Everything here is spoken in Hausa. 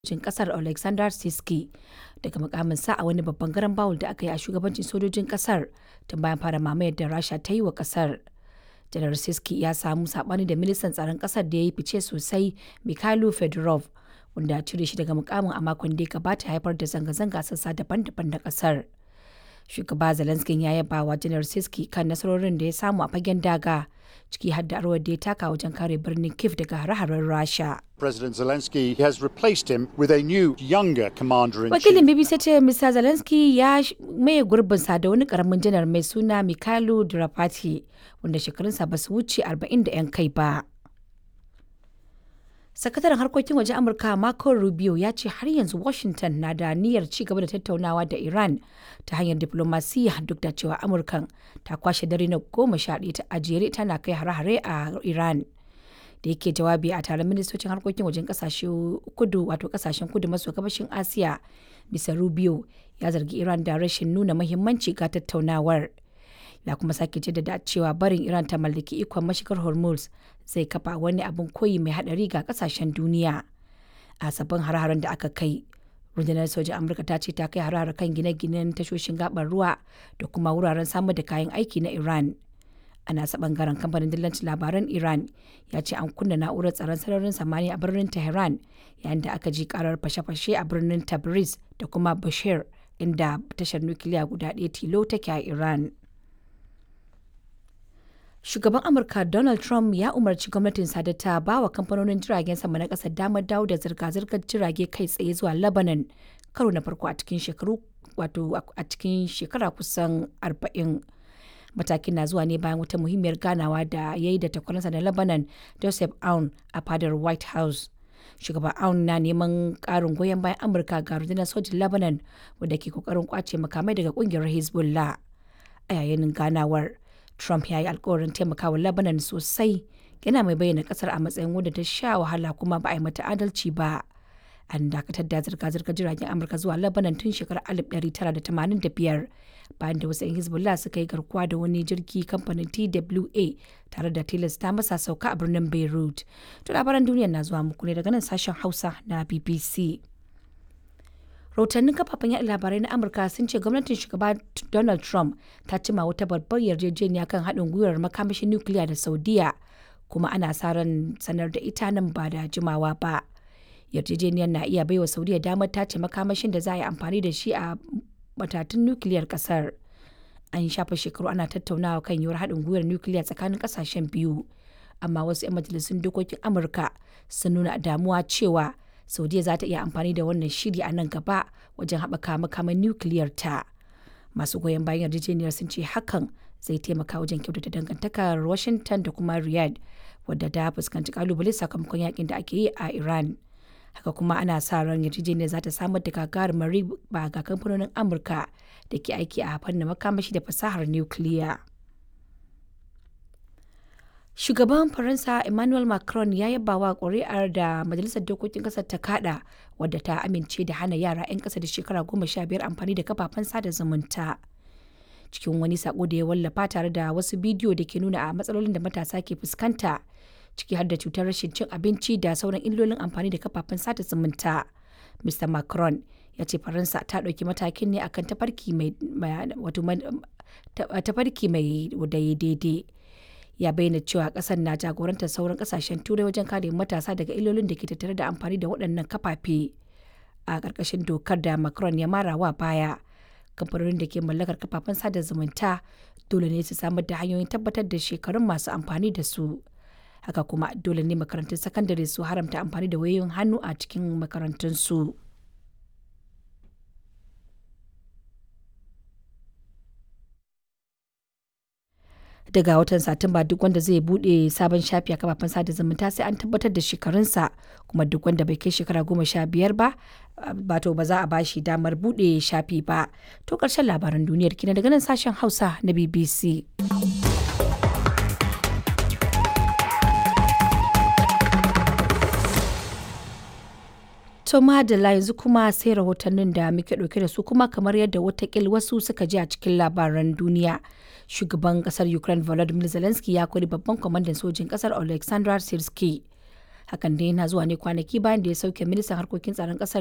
sojin kasar Alexander Siski daga mukaminsa a wani babban garan bawul da aka yi a shugabancin sojojin kasar tun bayan fara mamayar da Rasha ta yi wa kasar. Janar Siski ya samu sabani da ministan tsaron kasar da ya yi fice sosai Mikhailo Fedorov wanda ya cire shi daga mukamin a makon da ya gabata haifar da zanga-zanga a sassa daban-daban na kasar. Shugaba Zelensky ya yaba wa Janar Siski kan nasarorin da ya samu a fagen daga ciki har da rawar da ya taka wajen kare birnin Kiev daga hare-haren Rasha. President Zelensky has replaced him with a new, younger commander in Wakilin chief. BBC ce Mr. Zelensky ya sh- maye gurbinsa da wani karamin janar mai suna Mikhailo Drapati wanda shekarunsa ba su wuce 40 da 'yan kai ba. Sakataren harkokin waje Amurka Marco Rubio ya ce har yanzu Washington na da niyyar ci gaba da tattaunawa da Iran ta hanyar diplomasiya duk da cewa Amurkan ta kwashe dare na goma sha ɗaya ta ajere tana kai hare-hare a Iran. da yake jawabi a taron ministocin harkokin wajen kasashe kudu wato kasashen kudu maso gabashin asiya bisa rubio ya zargi iran da rashin nuna mahimmanci ga tattaunawar ya kuma sake jaddada cewa barin iran ta mallaki ikon mashigar hormuz zai kafa wani abin koyi mai hadari ga kasashen duniya a sabbin har-haren da aka kai rundunar sojin amurka ta ce ta kai har kan gine-ginen tashoshin gabar ruwa da kuma wuraren samar da kayan aiki na iran a nasa bangaren kamfanin dillancin labaran iran ya ce an kunna na'urar tsaron sararin samaniya a birnin tehran yayin da aka ji karar fashe-fashe a birnin tabriz da kuma bashir inda tashar nukiliya guda ɗaya tilo take a iran shugaban amurka donald trump ya umarci gwamnatin da ta ba wa kamfanonin jiragen sama na ƙasar damar dawo da zirga-zirgar jirage kai tsaye zuwa lebanon karo na farko a cikin shekaru wato a cikin shekara kusan arba'in. matakin na zuwa ne bayan wata muhimmiyar ganawa da ya yi da takwaransa na lebanon joseph aun a fadar white house shugaban aun na neman karin goyon bayan amurka ga rundunar sojin lebanon wadda ke kokarin kwace makamai daga kungiyar hezbollah a yayin ganawar trump ya yi alkawarin taimakawa lebanon sosai yana mai bayyana kasar a matsayin wadda ta sha wahala kuma ba a yi mata adalci ba an dakatar da zirga-zirgar jiragen amurka zuwa lebanon tun shekarar 1985 bayan da wasu 'yan hezbollah suka yi garkuwa da wani jirgi kamfanin twa tare da tilasta masa sauka a birnin beirut to labaran duniya na zuwa muku ne daga nan sashen hausa na bbc rahotannin kafafen yaɗa labarai na amurka sun ce gwamnatin shugaba donald trump ta cima wata babbar yarjejeniya kan haɗin gwiwar makamashin nukiliya da saudiya kuma ana sa ran sanar da ita nan ba da jimawa ba yarjejeniyar na iya baiwa saudiya damar tace makamashin da za a yi amfani da shi a matatun nukiliyar kasar an shafa shekaru ana tattaunawa kan yiwuwar haɗin gwiwar nukiliya tsakanin ƙasashen biyu amma wasu 'yan majalisun dokokin amurka sun nuna damuwa cewa saudiya za ta iya amfani da wannan shiri a nan gaba wajen haɓaka makaman nukiliyar ta masu goyon bayan yarjejeniyar sun ce hakan zai taimaka wajen kyautata dangantakar washington da kuma riyadh wadda ta fuskanci kalubale sakamakon yakin da ake yi a iran haka kuma ana sa ran yarjejeniyar za ta samar da gagarumar riba ga kamfanonin amurka da ke aiki a fannin makamashi da fasahar nukiliya shugaban faransa emmanuel macron ya yaba wa ƙuri'ar da majalisar dokokin ƙasar ta kada wadda ta amince da hana yara 'yan ƙasa da shekara goma sha biyar amfani da kafafen sada zumunta cikin wani sako da ya wallafa tare da wasu bidiyo da ke nuna a matsalolin da matasa ke fuskanta ciki har da cutar rashin cin abinci da sauran illolin amfani da kafafen sada zumunta. Mr. Macron ya ce Faransa ta ɗauki matakin ne akan tafarki mai wato tafarki mai daidai. Ya bayyana cewa ƙasar na jagorantar sauran ƙasashen turai wajen kare matasa daga illolin da ke tattare da amfani da waɗannan kafafe. A ƙarƙashin dokar da Macron ya mara wa baya, kamfanonin da ke mallakar kafafen sada zumunta dole ne su samar da hanyoyin tabbatar da shekarun masu amfani da su. haka kuma dole ne makarantun sakandare su haramta amfani da wayoyin hannu a cikin makarantunsu. daga watan satumba duk wanda zai bude sabon shafi a kafafen sada zumunta sai an tabbatar da shekarunsa kuma duk wanda bai kai shekara goma sha biyar ba bato ba za a bashi damar bude shafi ba to karshen labaran duniyar kina daga nan sashen hausa na bbc To madalla yanzu kuma sai rahotannin da muke ɗauke da su kuma kamar yadda watakil wasu suka ji a cikin labaran duniya. Shugaban ƙasar Ukraine Volodymyr Zelensky ya kori babban kwamandan sojin ƙasar Alexander Sirski hakan dai yana zuwa ne kwanaki bayan da ya sauke ministan harkokin tsaron kasar